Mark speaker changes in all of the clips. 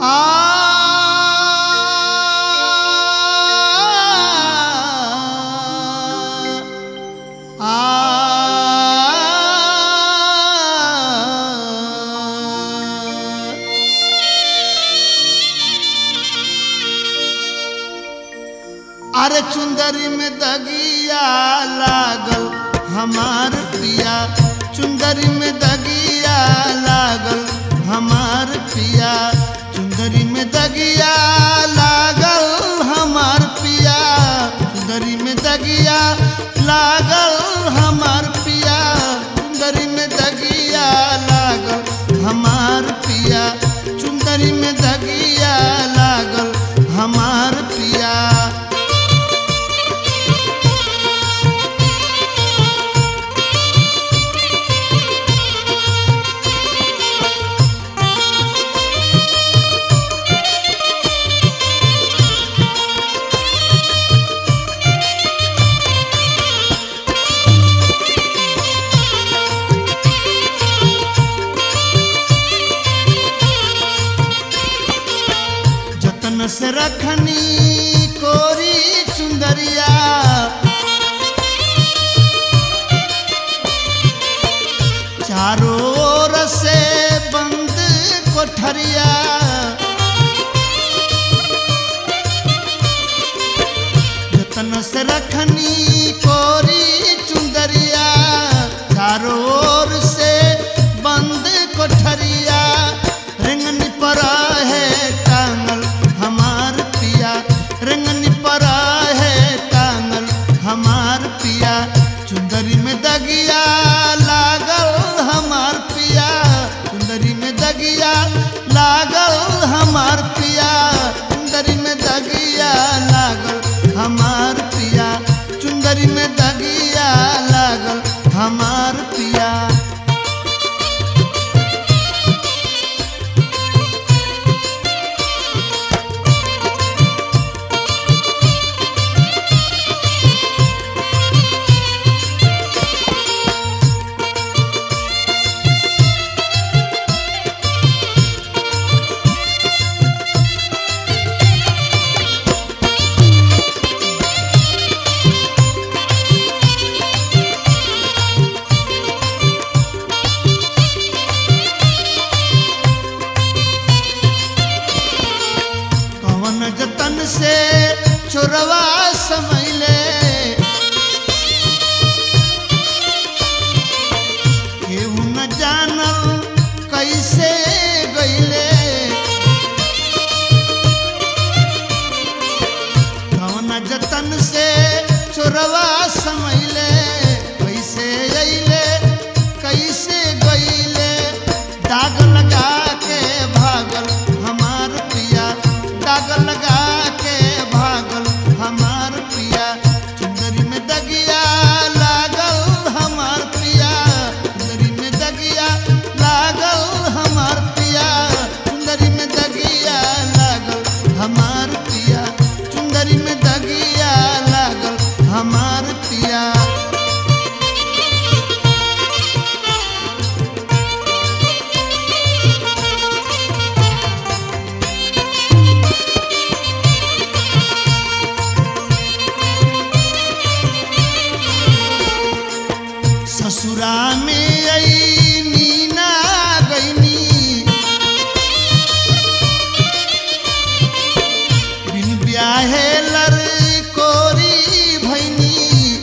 Speaker 1: अरे चुंदरी में दगिया लागल हमार पिया चुंदरी में दगिया लागल हमार पिया चुंदरी में दगिया लागल हमार पिया चुंदरी में दगिया लागल हमार पिया चुंदरी में दगिया लागल हमार पिया चुंदरी में दगिया लागल हमार पिया जतन से रखनी कोरी चुंदरिया चारों ओर से बंद कोठरिया जतन से रखनी कोरी चुंदरिया चारों ओर से बंद कोठरिया रिंगनी पर है टांगल हमार पिया रिंगनी पर है टांगल हमार पिया चुंदरी में दगिया लागल हमार पिया चुंदरी में दगिया लागल हमार पिया चुंदरी में दगिया लागल हमार पिया चुंदरी में दगिया लागल हमार पिया कवन जतन से चोरवा समैले केहू न जानल कैसे गईले कवन जतन से चोरवा समैले कैसे अइले कैसे गईले दाग लगा के भागल हमार पिया दाग लगा के भागल हमार पिया चुंदरी में दगिया लागल हमार पिया चुंदरी में दगिया लागल हमार पिया चुंदरी में दगिया लागल हमार पिया चुंदरी में दगिया लागल हमार पिया ससुरा में आई नीना गईनी बिन ब्याहे लर कोरी भैनी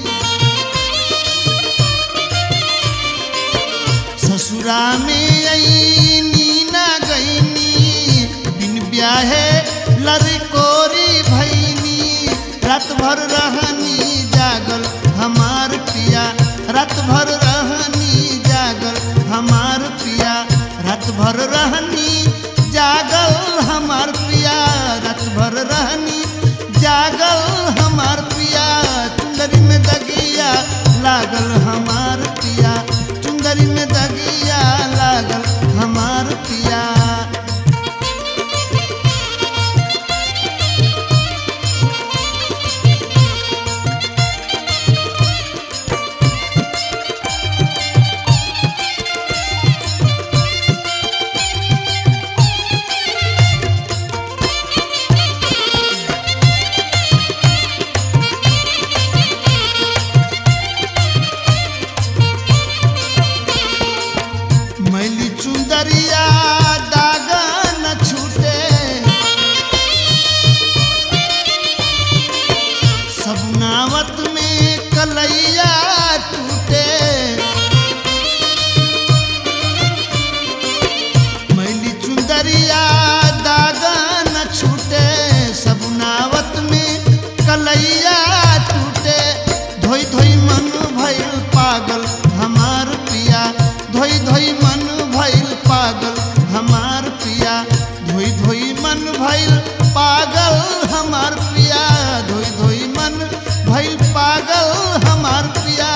Speaker 1: ससुरा में आई नीना गईनी बिन ब्याहे लर कोरी भैनी रात भर रहनी जागल हमार पिया रात भर रहनी जागल हमार पिया रात भर रहनी जागल हमार पिया रात भर रहनी जागल हमार पिया चुंदरी में दगिया लागल हमार पिया चुंदरी में दगिया लागल हमार पिया नावत में कलैया टूटे मैली चुंदरिया दागा न छूटे सब नावत में कलैया टूटे धोई धोई मन भइल पागल हमार पिया धोई धोई मन भइल पागल हमार पिया धोई धोई मन भइल पागल हमार पिया धोई धोई मन भइल पागल हमार पिया